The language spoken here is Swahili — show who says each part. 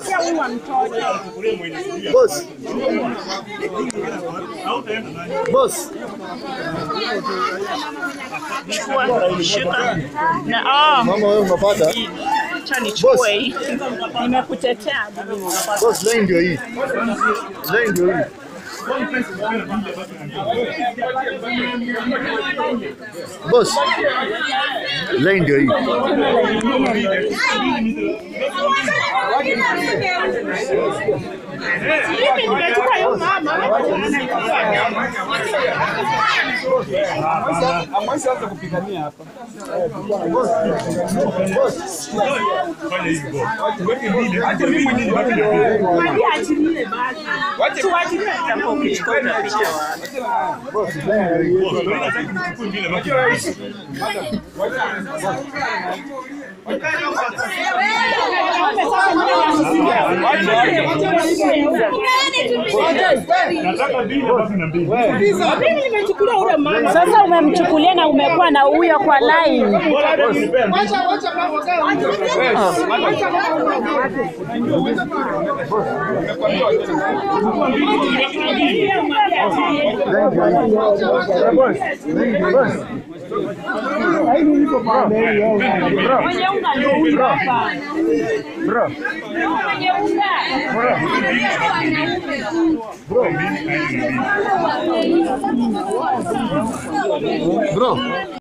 Speaker 1: Pia huyu wa mtoto.
Speaker 2: Boss. Boss.
Speaker 1: Chukua, shika. Na oh,
Speaker 2: Mama wewe unapata?
Speaker 1: acha nichukue hii. Nimekutetea.
Speaker 2: Boss, lane ndio hii. Lane ndio hii. Boss. Lane ndio hii.
Speaker 1: Mimi nimechukua hiyo mama.
Speaker 3: Ameshaanza kupigania hapa. Acha mimi mwenyewe baki na wewe.
Speaker 1: Mwambie achilie basi.
Speaker 3: Wache
Speaker 1: Tuachilie tutakuwa ukichukua utapita wapi? Mimi nimechukulia ule mama.
Speaker 4: Sasa umemchukulia na umekuwa na huyo kwa line.
Speaker 1: Mwenye unga ndio huyu hapa. Mwenye unga.
Speaker 2: Bro.